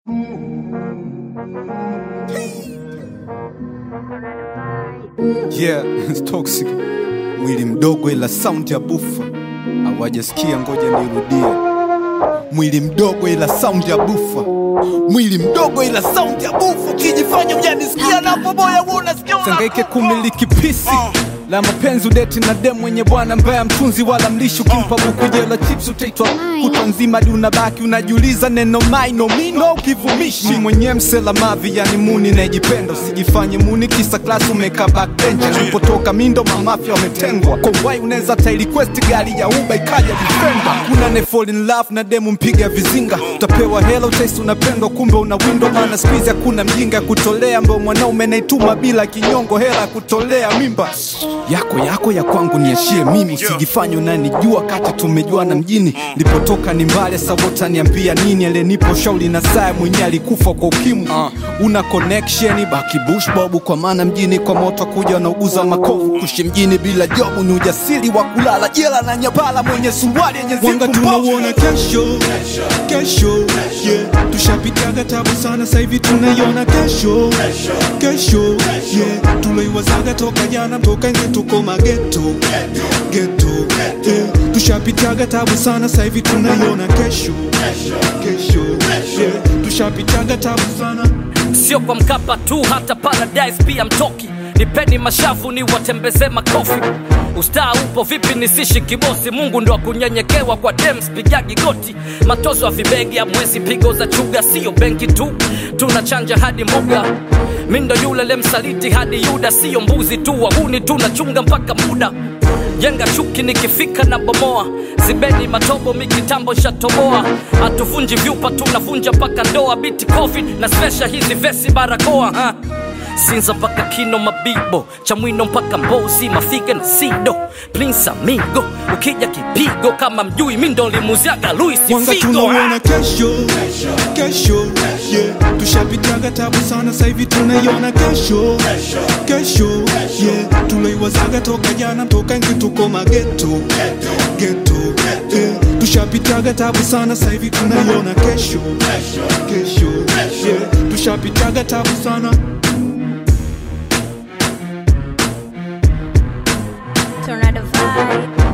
Yeah, it's toxic. Mwili mdogo ila sound ya bufa. Hawajasikia, ngoja nirudie. Mwili mdogo ila sound ya bufa. Mwili mdogo ila sound ya bufa. Ukijifanya hujanisikia na boboya wewe unasikia. Sangaike kumiliki pisi la mapenzi udeti na dem mwenye bwana mbaya mtunzi wala mlishi ukimpa buku jela chips utaitwa kutwa nzima hadi unabaki unajiuliza neno maino mino ukivumishi Mi mwenye msela mavi yani muni najipenda usijifanye muni kisa klasi umeka backbench alipotoka mindo mamafya wametengwa kowai unaweza ta request gari ya uba ikaja defender kuna ne fall in love na demu mpiga vizinga utapewa hela utaisi unapendwa kumbe una window maana squeeze hakuna mjinga kutolea ambao mwanaume naituma bila kinyongo hela ya kutolea mimba yako yako ya kwangu niachie mimi usijifanye unanijua kati tumejuana mjini lipotoka ni mbali sabota niambia nini alenipo shauli na saa mwenyewe alikufa kwa ukimwi una connection baki bush bobu kwa maana mjini kwa moto kuja wanauguza makovu kushi mjini bila jobu ni ujasiri wa kulala jela na nyabala mwenye suruali yenye Wanga zipu mbovu. tunauona kesho kesho yeah. tushapitaga tabu sana sahivi tunaiona kesho kesho yeah. tuloiwazaga toka jana toka nje tuko mageto geto yeah. tushapitaga tabu sana sahivi tunaiona kesho kesho yeah. tushapitaga tabu sana sio kwa mkapa tu hata paradise pia mtoki nipeni mashavu ni watembeze makofi ustaa upo vipi nisishi kibosi mungu ndo akunyenyekewa kwa dems pigagi goti matozo ya vibegi ya mwezi pigo za chuga siyo benki tu tunachanja hadi muga mindo yule lemsaliti hadi yuda siyo mbuzi tu wahuni tunachunga mpaka muda jenga chuki nikifika na bomoa zibeni matobo mikitambo shatoboa hatuvunji vyupa tunavunja mpaka ndoa biti covid na spesha hizi vesi barakoa ha? sinza mpaka kino mabibo chamwino mpaka mbozi mafiga na sido prince amigo ukija kipigo kama mjui mindo limuziaga luis Wanga figo tunauona kesho kesho yeah. tushapitaga tabu sana sahivi tunaiona kesho kesho yeah. tuloiwazaga toka jana toka nje tuko mageto geto yeah. tushapitaga tabu sana sahivi tunaiona kesho kesho yeah. tushapitaga tabu sana Tornado vibe.